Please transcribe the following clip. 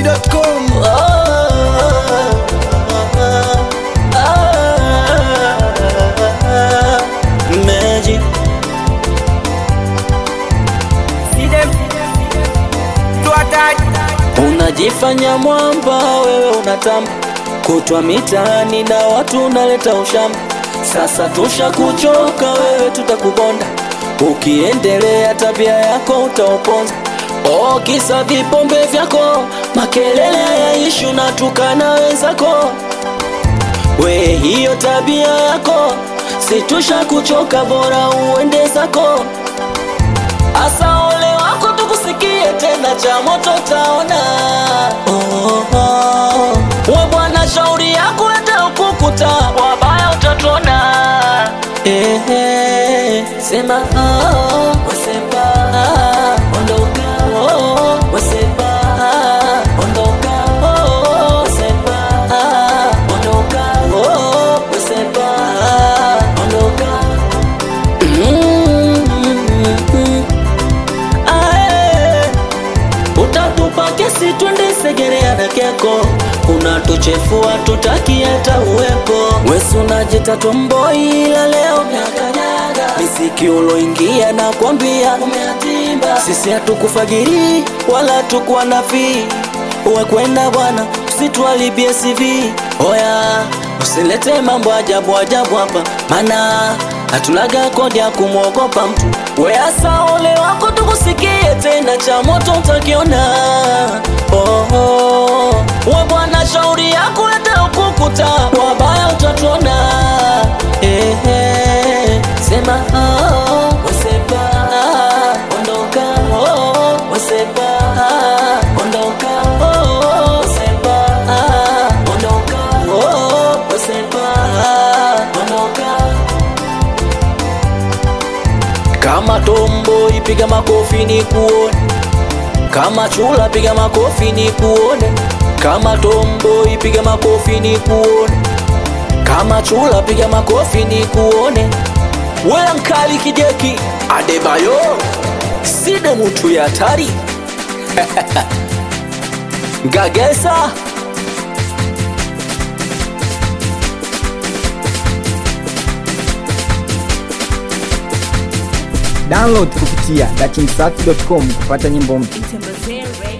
dachimsafi.com Magic. Unajifanya mwamba, wewe unatamba kutwa mitaani na watu unaleta ushamba. Sasa tusha kuchoka, wewe tutakubonda. Ukiendelea tabia yako utauponza. Oh, kisa vipombe vyako, makelele yaishi, unatukana wenzako. We, hiyo tabia yako situsha kuchoka, bora uende zako. Asa ole wako tukusikie tena, cha moto taona. Oh, oh. We bwana, shauri yako hata ukukuta, wabaya utatuona. Eh, eh, sema oh, wasema ondoka, oh, wasema ondoka, oh, wasema ondoka, oh, wasema ondoka. Mm, ae. Utatupa kesi twende Segerea na Keko, unatuchefua tutaki hata uwepo. Wesi unajita tomboi ila leo umeakanyaga misiki uloingia na kwambia umeatimba. Sisi hatukufagiri wala hatukuwa na fii, uwe kwenda bwana, usitualibie CV. Oya, usilete mambo ajabu ajabu hapa, mana hatunaga kodi ya kumwogopa mtu. Weasa ole wako tukusikie tena, cha moto utakiona. Oh, oh. We bwana, shauri yako hata ukukuta, wabaya utatuona. Eh, eh. Sema oh, wasema ondoka, oh, wasema ondoka, oh, wasema ondoka, oh, wasema ondoka. Kama tombo ipiga makofi ni kuone, kama chula piga makofi ni kuone, kama tombo ipiga makofi ni kuone, kama chula piga makofi ni kuone. Wewe mkali kijeki Adebayo, side mutu ya hatari Gagesa Download kupitia dachimsafi.com kupata nyimbo mpya. Mtembezee Radio.